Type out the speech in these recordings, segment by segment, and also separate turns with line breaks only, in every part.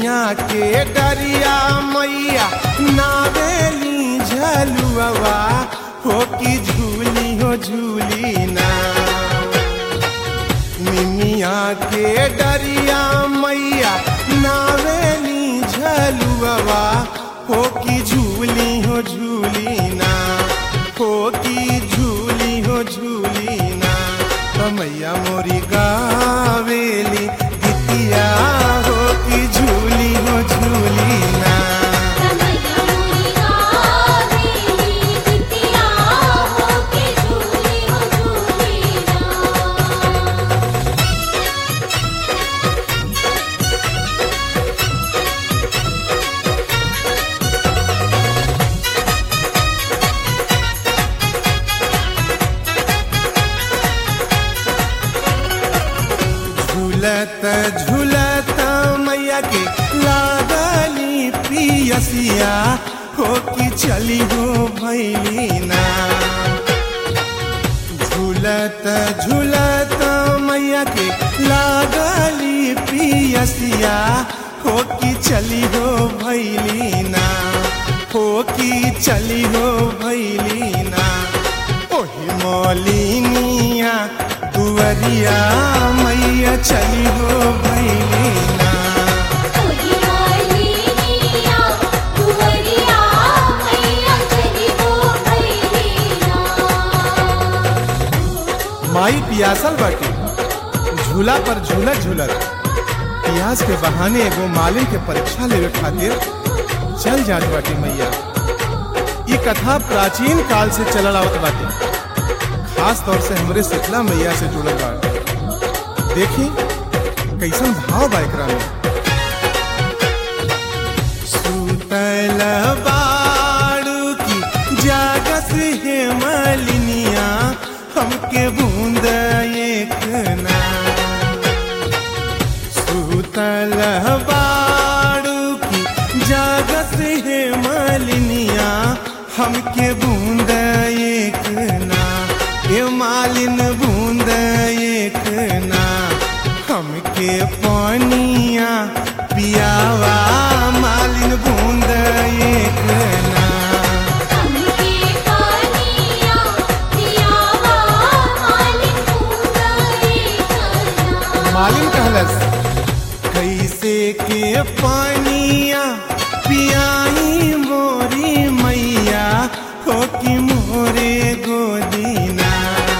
निमिया के डरिया मैया नावेली झलुआ हो कि झूली हो झूली ना निमिया के डरिया मैया नावेली झलुआ हो कि झूली हो झूली ना हो कि झूली हो झूली ना तो मैया मोरी गावेली गीतिया हो कि झूली हो झूली ना
रमैया मोरी गावेली बिटिया हो के झूली हो झूली ना
झूलत झूलत मैया के लागली पियसिया हो कि चली हो भैली ना झूलत झूलत मैया के लागली पियसिया हो कि चली हो भैली ना हो कि चली हो भैली ना ओही मौलिनिया दुवरिया मैया चली हो भैली ना
ओही मालिनिया दुवरिया मैया चली हो भैली ना
माई पियासल बाटी झूला पर झूलत झूलत पियास के बहाने एगो मालिन के परीक्षा लेवे खातिर चल जात बाटी मैया ये कथा प्राचीन काल से चलल आवत बाटी खास तौर से हमरे शीतला मैया से जुड़ल बा देखी कैसन भाव बा एकरा में सुतल बाड़ू की जागस हे मलिनिया हमके बूंद एक ना सुतल बाड़ू की जागस हे मलिनिया हमके बूंद एक ना ए मालिन बूंद एक ना हमके पानिया पियावा मालिन बूंद एक ना
हमके पानिया पियावा मालिक पूरा करना
मालिन कहलस कैसे के पानिया पियाई मोरी मैया हो कि मोरे गोदीना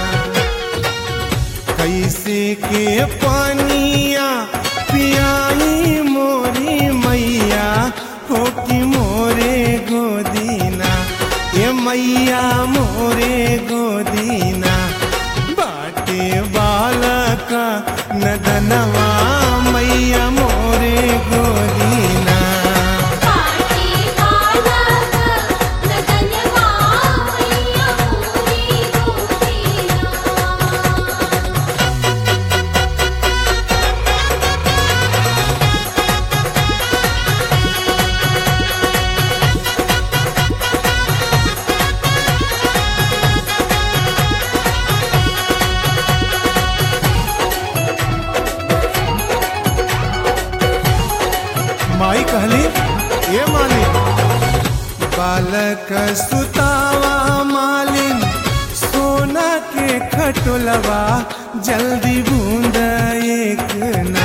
कैसे के पानिया पियाई मोरी मैया हो कि मोरे गोदीना ये मैया मोरे गोदीना बाटे बालक नदनवा मैया मोरे गोदीना
पाटी बालक नदनवा मैया पूरी गोदीना
माई कहली ये मालिन बालक सुतावा मालिन सोना के खटोलवा जल्दी बूंद एक ना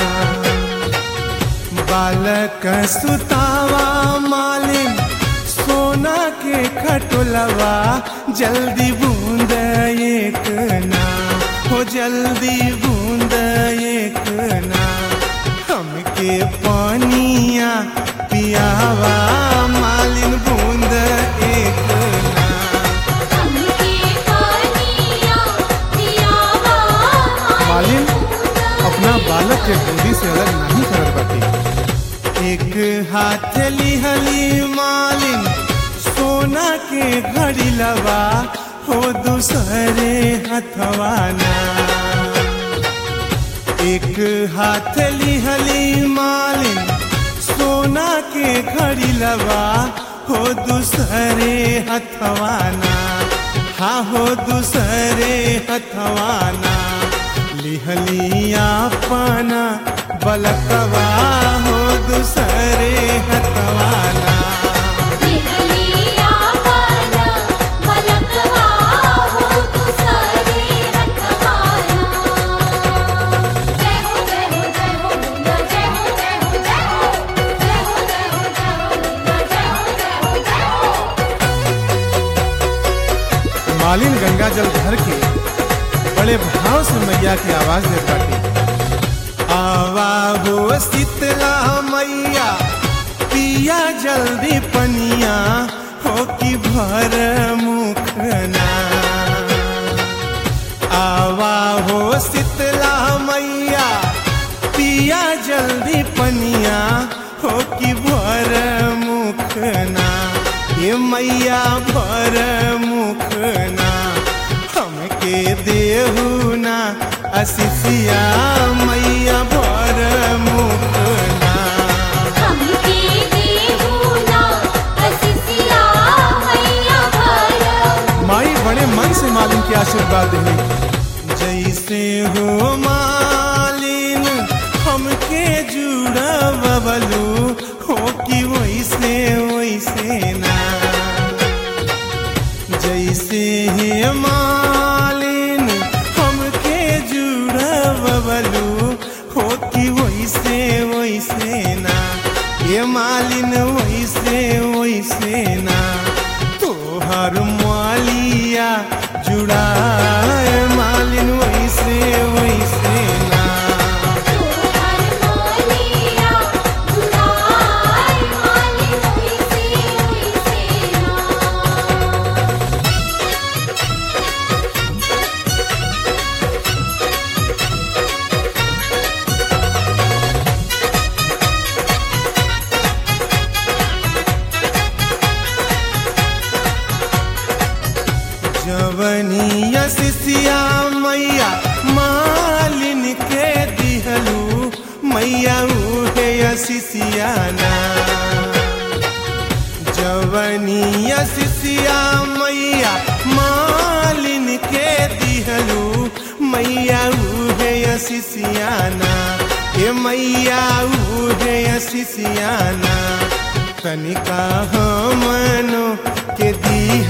बालक सुतावा मालिन सोना के खटोलवा जल्दी बूंद एक ना हो जल्दी बूंद एक ना हमके पानिया पियावा मालिन बूंद एक ना
हमके पानिया पियावा
मालिन अपना बालक के गोदी से अलग नहीं करत बाटी एक हाथ लिहली मालिन सोना के घड़ी लवा हो दूसरे हथवाना एक हाथ लिहली मालिन सोना के घड़ी लवा हो दूसरे हथवाना हाँ हो दूसरे हथवाना लिहलिया पाना बलकवा हो दूसरे मालिन गंगा जल भर के बड़े भाव से मैया की आवाज देत बाटे आवा हो शीतला मैया पिया जल्दी पनिया हो कि भर मुखना आवा हो शीतला मैया पिया जल्दी पनिया हो कि भर मुखना ये मैया भर मुखना हमके देहू ना असिसिया मैया भर मुखना
हमके देहु ना असिसिया मैया भर
माई बड़े मन से मालिन के आशीर्वाद है जैसे हो मालिन हमके जुड़ा बबलू हो कि वैसे वैसे ना जैसे हे मालिन हमके जुड़ा बबलू हो कि वैसे वैसे ना ये मालिन वैसे वैसे ना तोहर मालिया जुड़ाए मालिन वैसे वैसे ना
तोहर मोलिया जुड़ाए मालिन वैसे वैसे ना
जवनिया सिसिया मैया मालिन के दिहलू मैया उहे सिसियाना जवनिया सिसिया मैया मालिन के दिहलू मैया उहे सिसियाना ए मैया उहे सिसियाना तनिका हमनो के दी